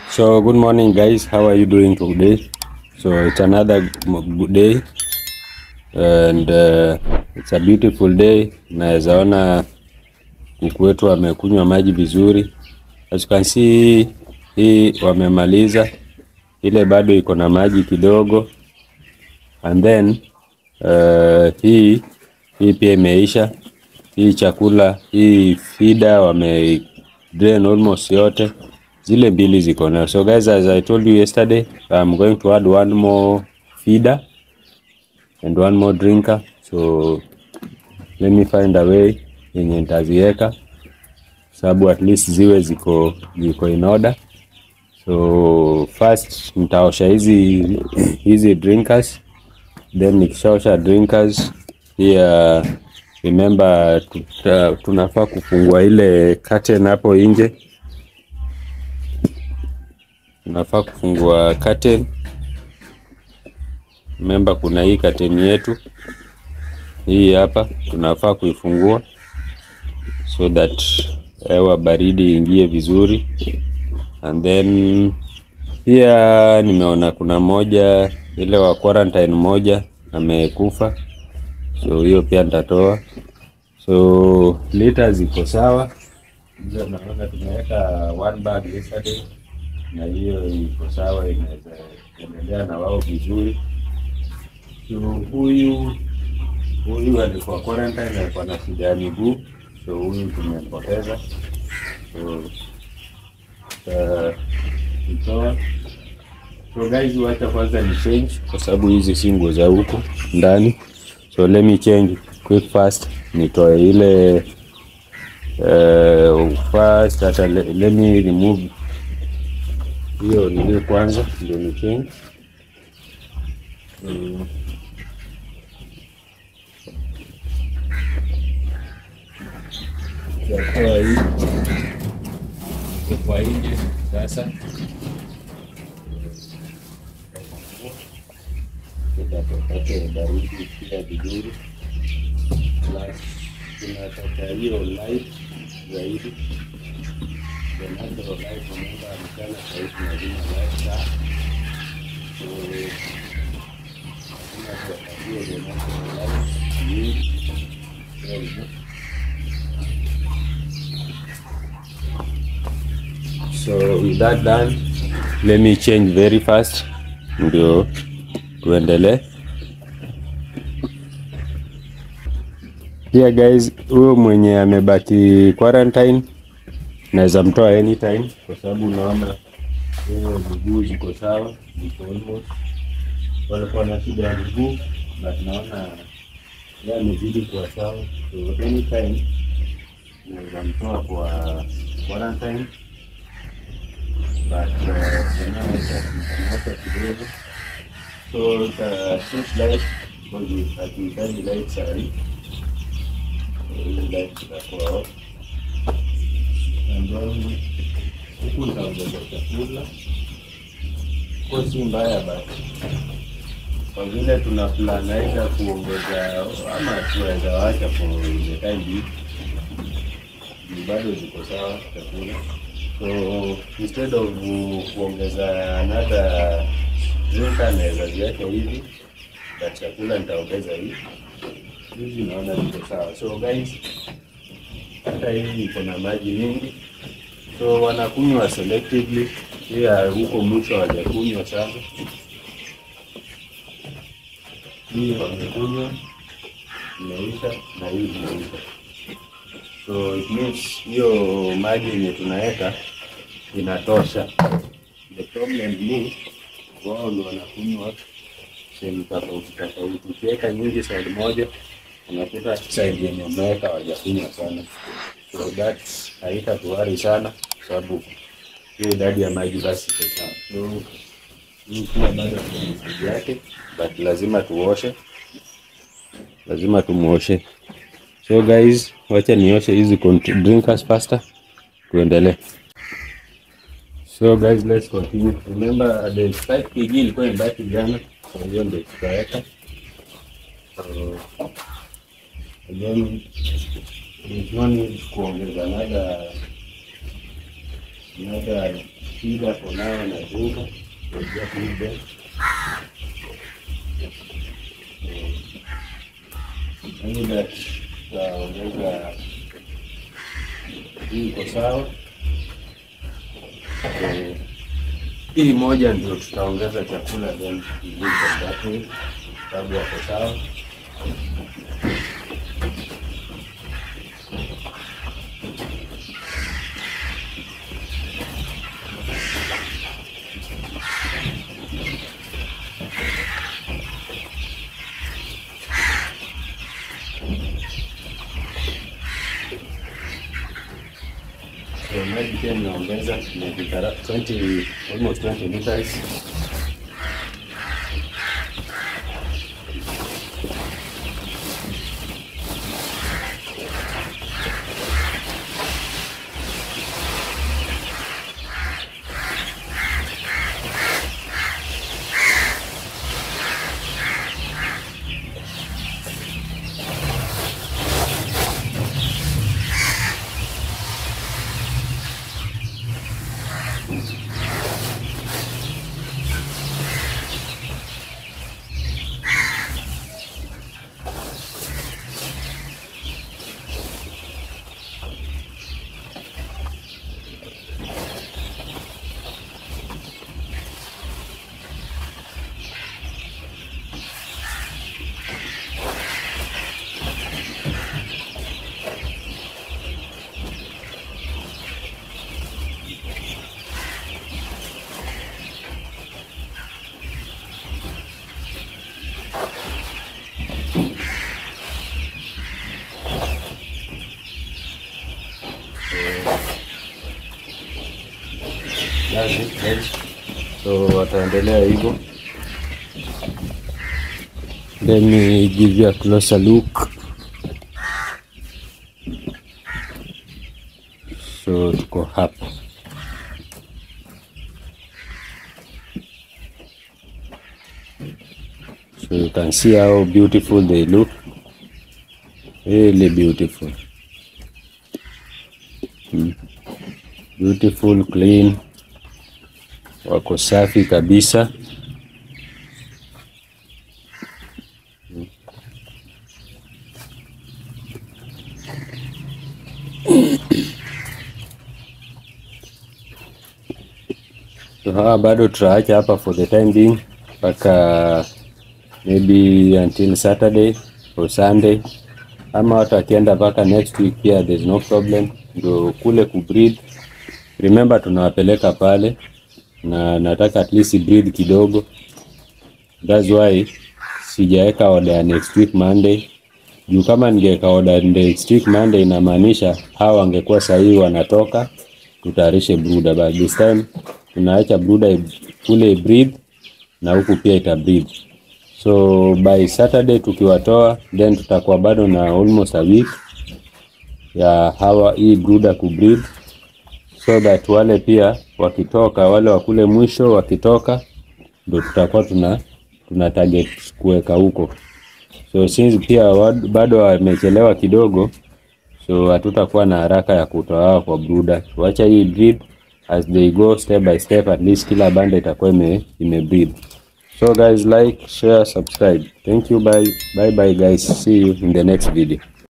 So good morning guys, how are you doing today? So it's another m- good day and uh, it's a beautiful day. Naweza ona kuku wetu wamekunywa maji vizuri. As you can see, hii wamemaliza, ile bado iko na maji kidogo and then uh, hii hii pia imeisha. Hii chakula hii fida wame drain almost yote, zile mbili ziko nayo. So guys, as I told you yesterday, I'm going to add one more feeder and one more drinker. So let me find a way yenye nitaziweka sababu at least ziwe ziko ziko in order. So first nitaosha hizi hizi drinkers then nikishaosha drinkers pia remember tuta, tunafaa kufungua ile curtain hapo nje, tunafaa kufungua curtain. Remember kuna hii curtain yetu hii hapa, tunafaa kuifungua so that hewa baridi ingie vizuri, and then pia nimeona kuna moja ile wa quarantine moja amekufa, so hiyo pia nitatoa. So lita ziko sawa, hizo naona tumeweka one bag yesterday, na hiyo iko sawa, inaweza endelea na wao vizuri. So huyu huyu alikuwa quarantine, alikuwa na shida ya miguu, so huyu tumempoteza, so tutamtoa. So guys, wacha kwanza ni change kwa sababu hizi si nguo za huku ndani. So let me change quick fast, nitoe ile uh, fast hata le, let me remove hiyo nini kwanza ndio ni change mm. Tutatoa hii Iko kwa nje sasa tutapate baridi pia vizuri, plus tunataka hiyo light zaidi, the natural light. Remember mchana sahii tunazima light taa, so tunataka hiyo the natural light nyingi zaidi. So with that done, let me change very fast ndio tuendelee. Pia guys, huyo mwenye amebaki quarantine naweza mtoa anytime, kwa sababu unaona hiyo miguu ziko sawa, ziko almost. Walikuwa na shida ya miguu but naona yeye amezidi kuwa sawa, so anytime naweza mtoa kwa quarantine but uh, kidogo so the switch light because hatuhitaji light sahi, hii light itakuwa off and then huku nitaongeza chakula kwa si mbaya but kwa vile tuna plan aidha kuongeza ama tuweza wacha for the time being, ni bado ziko sawa chakula so instead of kuongeza another drinker naweza ziweke hivi na chakula nitaongeza hivi hizi, naona ziko sawa. So guys, hata hii iko na maji mingi, so wanakunywa selectively, pia huko mwisho hawajakunywa sana. Hii wamekunywa imeisha na hii imeisha, so it means hiyo maji yenye tunaweka inatosha. The problem ni wao ndio wanakunywa sehemu tofauti tofauti. Ukiweka nyingi side moja, unakuta side yenye umeweka hawajakunywa sana, so that haitatuari sana, kwa sababu hiyo idadi ya maji basi iko sawa. So hii pia bado kuna maji yake, but lazima tuoshe, lazima tumuoshe. So guys, wacha nioshe hizi cont- drinkers faster, tuendelee. So guys, let's continue. Remember the 5 kg ilikuwa imebaki jana, kwa hiyo ndio tutaweka. So, again, there's no need kuongeza another another feeder for now and I think we'll just leave them. Only that tutaongeza hii iko sawa. Eh, Hii moja ndio tutaongeza chakula then leave them that way, sababu wako sawa. So maji pia nimeongeza nimefika 20 almost 20 liters. That's it, guys. So wataendelea hivyo. Let me give you a closer look. So tuko hapa. So you can see how beautiful they look. Really beautiful. Hmm. Beautiful, clean. Wako safi kabisa. So hawa bado tutaacha hapa for the time being mpaka maybe until Saturday or Sunday, ama watu akienda mpaka next week pia there's no problem. Ndio kule kubreed, remember tunawapeleka pale na nataka at least breed kidogo, that's why sijaweka order ya next week Monday juu kama ningeweka order next week Monday inamaanisha hawa wangekuwa sahihi wanatoka tutayarishe brooder, but this time tunaacha brooder kule breed na huku pia ita breed. So by Saturday tukiwatoa, then tutakuwa bado na almost a week ya hawa hii brooder kubreed, so that wale pia wakitoka, wale wa kule mwisho wakitoka, ndo tutakuwa tuna tuna target kuweka huko. So since pia wad- bado wamechelewa kidogo, so hatutakuwa na haraka ya kutoa hawa kwa brooder. Wacha hii breed as they go step by step, at least kila banda itakuwa ime, ime breed. So guys, like, share, subscribe. Thank you. Bye. Bye bye guys. See you in the next video.